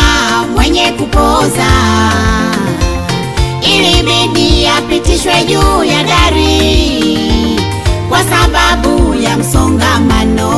mwenye kupoza ilibidi apitishwe juu ya dari kwa sababu ya msongamano.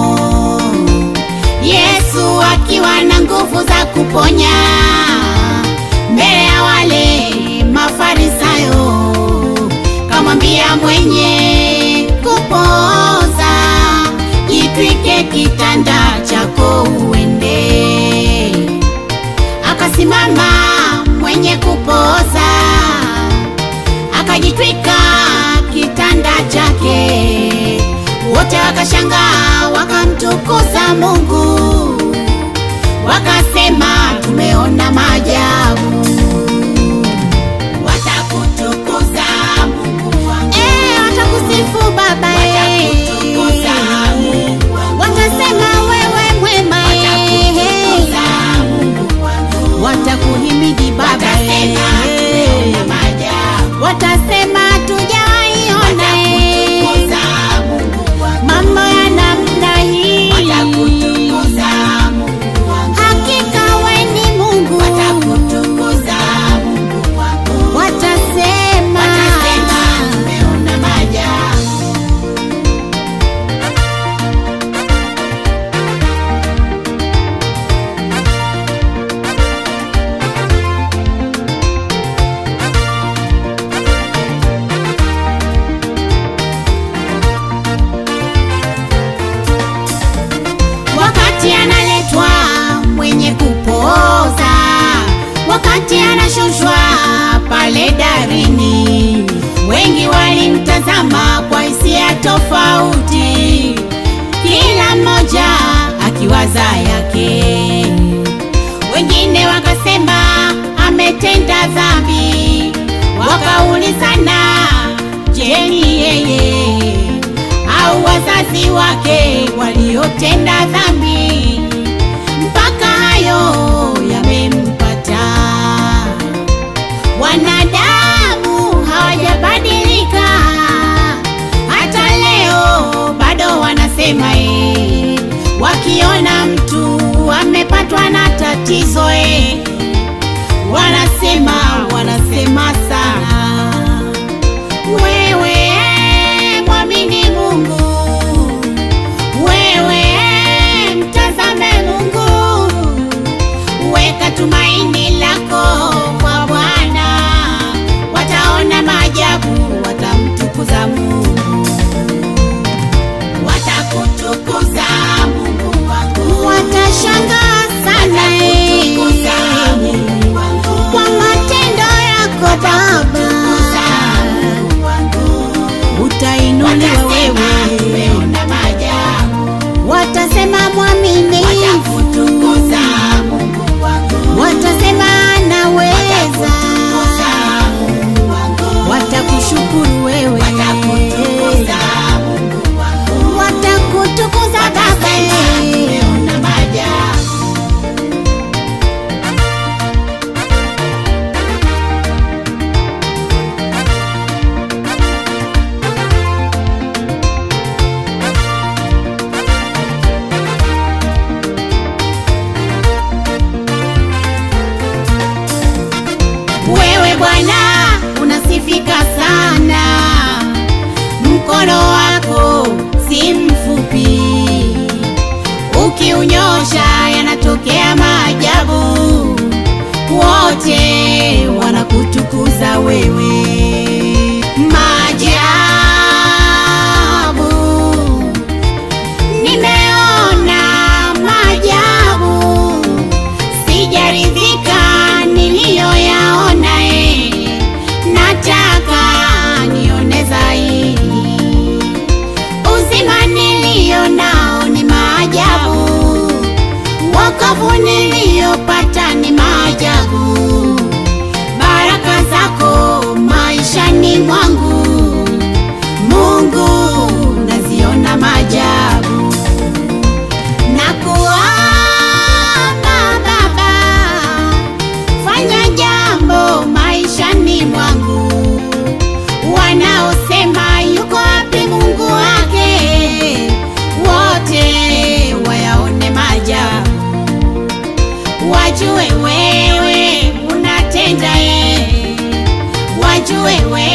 Yesu akiwa na nguvu za kuponya mbele ya wale Mafarisayo, kamwambia mwenye kupoza, jitwike kitanda chako uende. Akasimama mwenye kupoza, akajitwika kitanda chake, wote wakashangaa, wakamtukuza Mungu, wakasema tumeona maajabu. Watakutukuza Mungu wangu, eh, watakusifu Baba, eh, Watakutukuza Mungu wangu. watasema wewe mwema, eh, Watakutukuza Mungu wangu. watakuhimidi Baba, Watasema eh, tumeona maajabu. watasema tujawaiona Watakutukuza Mungu wangu. mambo ya namna hii. Watakutukuza Mungu wangu. Hakika we ni Mungu, Watakutukuza Mungu wangu. watasema Watasema tumeona maajabu. wakati analetwa mwenye kupoza, wakati anashushwa pale darini, wengi walimtazama kwa hisia tofauti, kila mmoja akiwaza yake. Wengine wakasema ametenda dhambi, wakaulizana, je, ni yeye au wazazi wake waliotenda dhambi mpaka hayo yamempata. Wanadamu hawajabadilika, hata leo bado wanasema eh, wakiona mtu amepatwa na tatizo eh, wanasema wanasema sana wewe mwamini Mungu, wewe mtazame Mungu, weka tumaini lako kwa Bwana, wataona maajabu, watamtukuza Mungu, Watakutukuza Mungu wangu. watashangaa sana Watakutukuza eh, Mungu wangu. kwa matendo yako Baba, Mungu wangu. utainuliwa Watasema wewe, tumeona maajabu. watasema mwaminifu, Watakutukuza Mungu wangu. watasema wewe unatenda, eh, wajue wewe